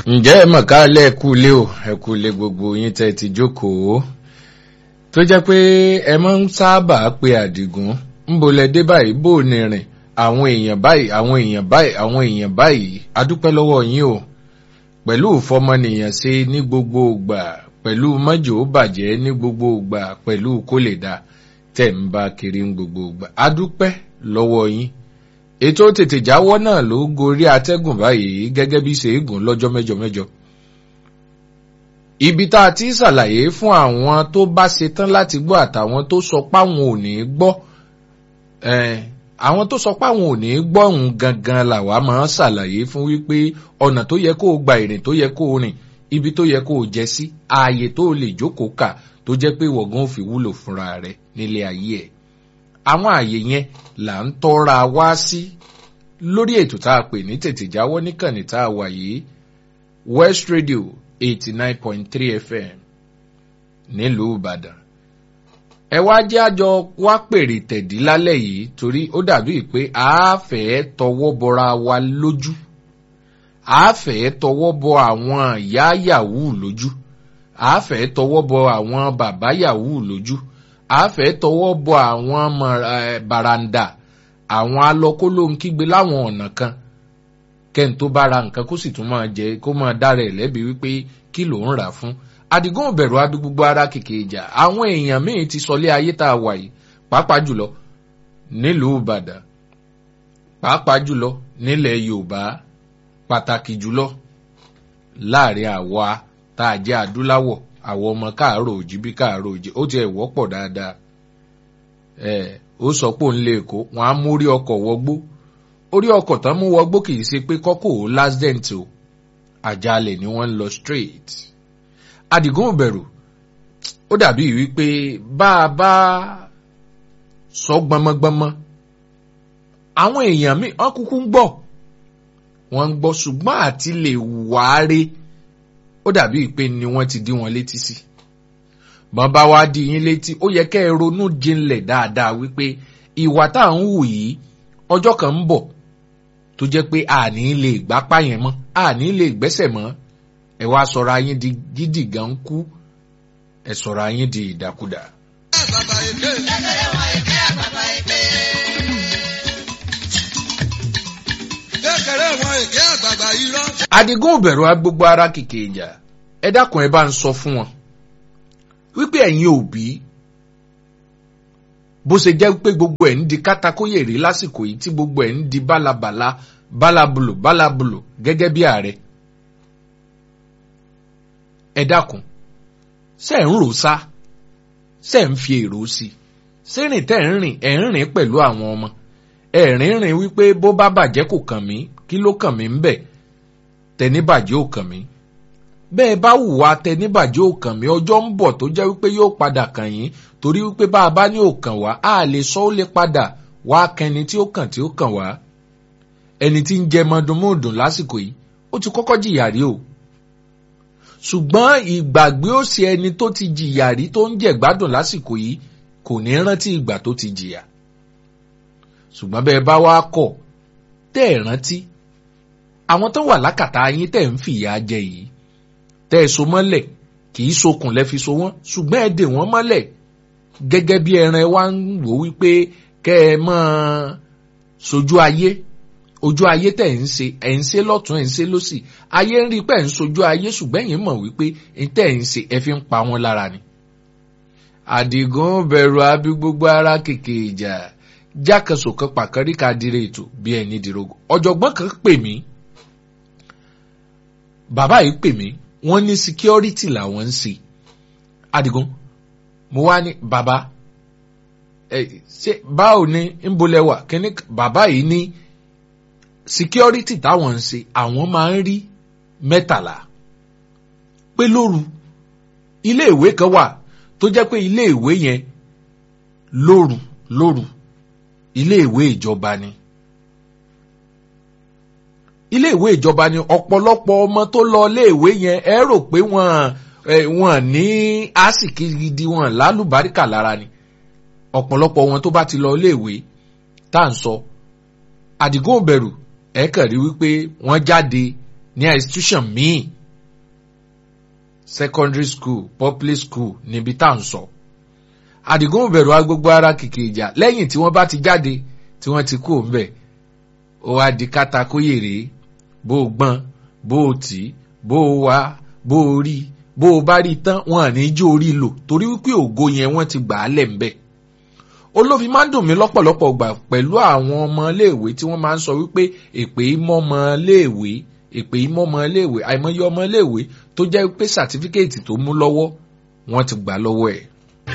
ǹjẹ́ ẹ mọ̀ ká lẹ́ẹ̀kú lé o ẹ̀kú lé gbogbo yín tẹ́ ti jókòó tó jẹ́ pé ẹ máa ń sábà pe àdìgún ń bolẹ̀ dé báyìí bó ní rìn àwọn èèyàn báyìí àwọn èèyàn báyìí àwọn èèyàn báyìí adúpẹ́ lọ́wọ́ yín o pẹ̀lú ìfọmọnìyàn ṣe ní gbogbo ìgbà pẹ̀lú mọ́jò bàjẹ́ ní gbogbo ìgbà pẹ̀lú kó lè dá tẹ̀ ń bá kiri ní gbogbo ìgbà adúpẹ́ lọ́wọ́ yín ètò tètè jáwọ́ náà ló gorí atẹ́gùn báyìí gẹ́gẹ́ bí ṣèégùn lọ́jọ́ mẹ́jọ mẹ́jọ. ibi tá a ti ṣàlàyé fún àwọn tó bá ṣetán láti gbọ́ àtàwọn tó sọ páwọn ò ní gbọ́ àwọn tó sọ páwọn ò ní gbọ́ òun gangan làwa máa ń ṣàlàyé fún wípé ọ̀nà tó yẹ kó o gba ìrìn tó yẹ kó o rìn ibi tó yẹ kó o jẹ sí ààyè tó o lè jókòó kà tó jẹ́ pé wọ̀gán ò fi wúlò fúnra rẹ̀ nílé ayé ẹ̀ àwọn ààyè yẹn là ń tọ́ra wá sí lórí ètò tá a pè ní tètè jáwọ́ níkànnì tá a wà yìí west radio eighty nine point three fm nílùú ìbàdàn ẹ wá jẹ́ àjọ wá pèrè tẹ̀dí lálẹ́ yìí torí ó dàbí pé a fẹ́ tọwọ́ bọra wa lójú a fẹ́ tọwọ́ bọ àwọn ìyá yahoo lójú a fẹ́ tọwọ́ bọ àwọn bàbá yahoo lójú a fẹ́ tọwọ́ bọ àwọn baranda àwọn alọ́kólóhùn kígbe láwọn ọ̀nà kan kẹ́ni tó bá ra nǹkan kó sì tún máa jẹ kó máa dára ẹ̀ lẹ́bi wípé kí ló ń rà fún adigun òbẹ̀rù adu gbogbo ara kìkì ìjà àwọn èèyàn míì ti sọlé ayé tá a wà yìí pàápàá jùlọ nílùú ìbàdàn pàápàá jùlọ nílẹ̀ yorùbá pàtàkì jùlọ láàrin àwa tá a jẹ́ adúláwọ̀ àwọn ọmọ káàárọ̀ òjì bí káàárọ̀ òjì ó tiẹ̀ wọ́pọ̀ dáadáa ẹ̀ ó sọ pé òun lè kó wọn á mú orí ọkọ̀ wọgbó orí ọkọ̀ tán mú wọgbó kì í ṣe pé kọ́kọ́ ò lásdẹ̀ǹt o àjálẹ̀ ni wọ́n ń lọ straight adigun òbẹ̀rù ó dàbí wípé bá a bá sọ gbọmọgbọmọ àwọn èèyàn mi wọn kúkú ń gbọ́ wọn ń gbọ́ ṣùgbọ́n àti lè wáre ó dàbí pé ni wọ́n ti dí wọn létí sí bọ́n bá wá dí yín létí ó yẹ kẹ́ ẹ ronú jinlẹ̀ dáadáa wípé ìwà tá à ń hù yìí ọjọ́ kan ń bọ̀ tó jẹ́ pé àní lè gbápá yẹn mọ́ àní lè gbẹ́sẹ̀ mọ́ ẹ wá sọ̀rọ̀ ayín di gidi gan kú ẹ sọ̀rọ̀ ayín di ìdàkudà. adigun òbẹ̀rù agbogbo ara kìkì ìjà ẹ dákun ẹ bá ń sọ fún wọn wípé ẹ̀yin òbí bó ṣe jẹ́ pé gbogbo ẹ̀ ń di kátakóyè rí lásìkò yìí tí gbogbo ẹ̀ ń di bálabàla bálabulo bálabulo gẹ́gẹ́ bí ààrẹ ẹ dákun ṣe ń rò sá ṣe ń fi èrò sí ṣé rìn tẹ́ ń rìn ẹ̀ ń rìn pẹ̀lú àwọn ọmọ ẹ̀ rìn rìn wípé bó bá bàjẹ́ kò kàn mí kí ló kàn mí ń bẹ̀ tẹ̀ní bàjẹ́ ò kàn mí bẹ́ẹ̀ bá wùwá tẹ̀ní bàjẹ́ ò kàn mí ọjọ́ ń bọ̀ tó jẹ́ wípé yóò padà kàn yín torí wípé bá a bá ní òkàn wá a lè sọ ó lè padà wá kẹni tí ó kàn tí ó kàn wá ẹni tí ń jẹ mọdùnmọ́dùn lásìkò yìí ó ti kọ́kọ́ jìyà rí o ṣùgbọ́n ìgbàgbé ó ṣe ẹni tó ti jìyà rí tó ń jẹ̀ gbádùn lásìkò yìí kò ní rántí ìgbà tó ti jìyà ṣùgbọ́n bẹ́ẹ̀ bá wá kọ̀ tẹ́ ẹ̀ rántí àwọn tó wà lákàtà yín tẹ́ ń fìyà jẹ yìí tẹ́ ẹ so mọ́lẹ̀ kì í sokùn lẹ́ fi so wọ́n ṣùgbọ́n ẹ dè wọ́n mọ́lẹ̀ gẹ́gẹ́ bí ẹran wa ń wò wípé kẹ́ ẹ máa sojú ayé ojú ayé tẹ̀ ń ṣe ẹ̀ ń ṣe lọ́tún ẹ̀ ń ṣe lọ́sì ayé ń rí pé ẹ̀ ń sojú ayé ṣùgbọ́n ẹ̀yin mọ̀ wípé tẹ̀ ń ṣe ẹ fi ń pa wọn lára ni. àdìgún bẹ̀rù abí gbogbo ara kèké ìjà jákèsò kan pàkárí ká dire ètò bí ẹni dìrogo ọ̀jọ̀gbọ́n kan pè mí bàbá yìí pè mí wọ́n ní security làwọn ń ṣe àdìgún mo wá ní bàbá ẹ ṣe báwo ni ń bolẹ̀ wà kíní bàbá yìí ní security táwọn ń ṣe àwọn máa ń rí mẹ́tàlá pé lóru iléèwé kan wà tó jẹ́ pé iléèwé yẹn lóru lóru iléèwé ìjọba ni iléèwé ìjọba ni ọ̀pọ̀lọpọ̀ ọmọ tó lọ iléèwé yẹn ẹ rò pé wọ́n wọ́n ní àsìkí gidi wọn lálùbáríkà lára ni ọ̀pọ̀lọpọ̀ wọn tó bá ti lọ iléèwé tá à ń sọ àdìgún òbẹ̀rù ẹ kàn rí wípé wọ́n jáde ní institution míì secondary school public school níbi tá à ń sọ àdìgún bẹ̀rù agbogbo ara kìkì ìjà lẹ́yìn tí wọ́n bá ti jáde tí wọ́n ti kú òǹbẹ̀ ó wá di kátakóyèrè bó o gbọ́n bó o tì bó o wá bó o rí bó o bá rí tán wọn à ní jó orí lò torí wípé ògo yẹn wọ́n ti gbà á lẹ̀ ń bẹ̀ olófin máa ń dùn mí lọ́pọ̀lọpọ̀ gbà pẹ̀lú àwọn ọmọléèwé tí wọ́n máa ń sọ wípé èpè ìmọ̀ọ́mọléèwé èpè ìmọ̀ọ́mọléèwé àìmọye ọmọléèwé tó jẹ́ pé sàtífíkẹ́ẹ̀tì tó mú lọ́wọ́ wọ́n ti gbà lọ́wọ́ ẹ̀.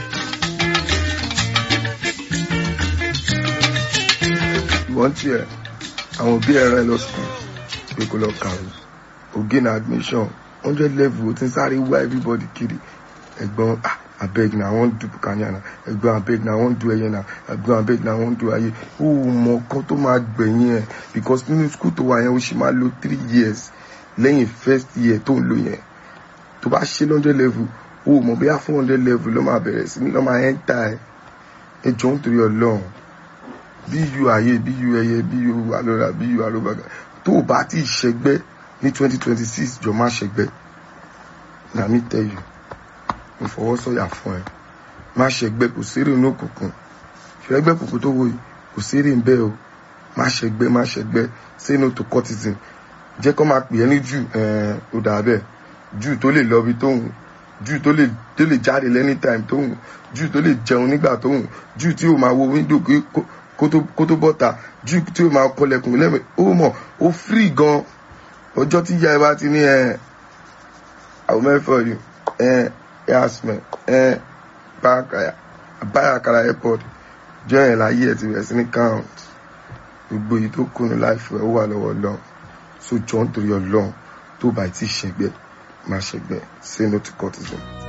wọ́n tiẹ̀ àwọn òbí ẹ̀ rán ẹ lọ sùn pé kó lọ kàwé ògé na admission hundred level ó ti ń sáré wá everybody kiri ẹ̀gbọ́n ah abeg na i wan do bukanya na ẹ̀gbọ́n abeg na i wan do ẹyẹ na ẹ̀gbọ́n abeg na i wan do ayé ó mọ kan tó máa gbẹ̀yìn ẹ̀ because nínú school tó wà yẹn ó sì máa lo three years lẹ́yìn first year tó ń lò yẹn tó bá ṣe hundred level ó mọ̀ bóyá four hundred level ló máa bẹ̀rẹ̀ sí ní lọ́ máa enter ẹ̀ ẹ jọ ń torí ọlọ́run bí yu ayé bí yu ẹyẹ bí yu alọ́ra bí yu alọ́bàgà tó o bá ti ṣẹgbẹ́ ní twenty twenty six jọ má ṣẹgbẹ́ na mi tell you mo fọwọ́ sọ̀yà fún ẹ má ṣẹgbẹ́ kò sérè inú òkùnkùn ṣẹgbẹ́ kòkó tó wò yìí kò sérè ń bẹ́ o má ṣẹgbẹ́ má ṣẹgbẹ́ say no to cultism jẹ́ kó máa pè é ní jù ó dà bẹ́ẹ̀ jù tó lè lọ bí tóun jù tó lè tó lè jáde lẹ́ni time tóun jù tó lè jẹun nígbà tóun jù tí ó máa wo window kó tó bọ́ta jù tí ó máa kọlẹ̀kùn lẹ́mẹ̀ ó mọ̀ ó free gan ọjọ́ tí ìyá ẹ bá ti ní ẹ àwọn mẹ́fọ̀ yìí ẹ yasmin ẹ báyàkàrà airport jọ yẹn láyé ẹ ti bẹ̀rẹ̀ sí ní count gbogbo èyí tó kùnú láìfẹ́ ó wà lọ́wọ́ lọ́n so jọ ń torí ọlọ́run tó bá ti ṣẹgbẹ́ má ṣẹgbẹ́ say no to cultism.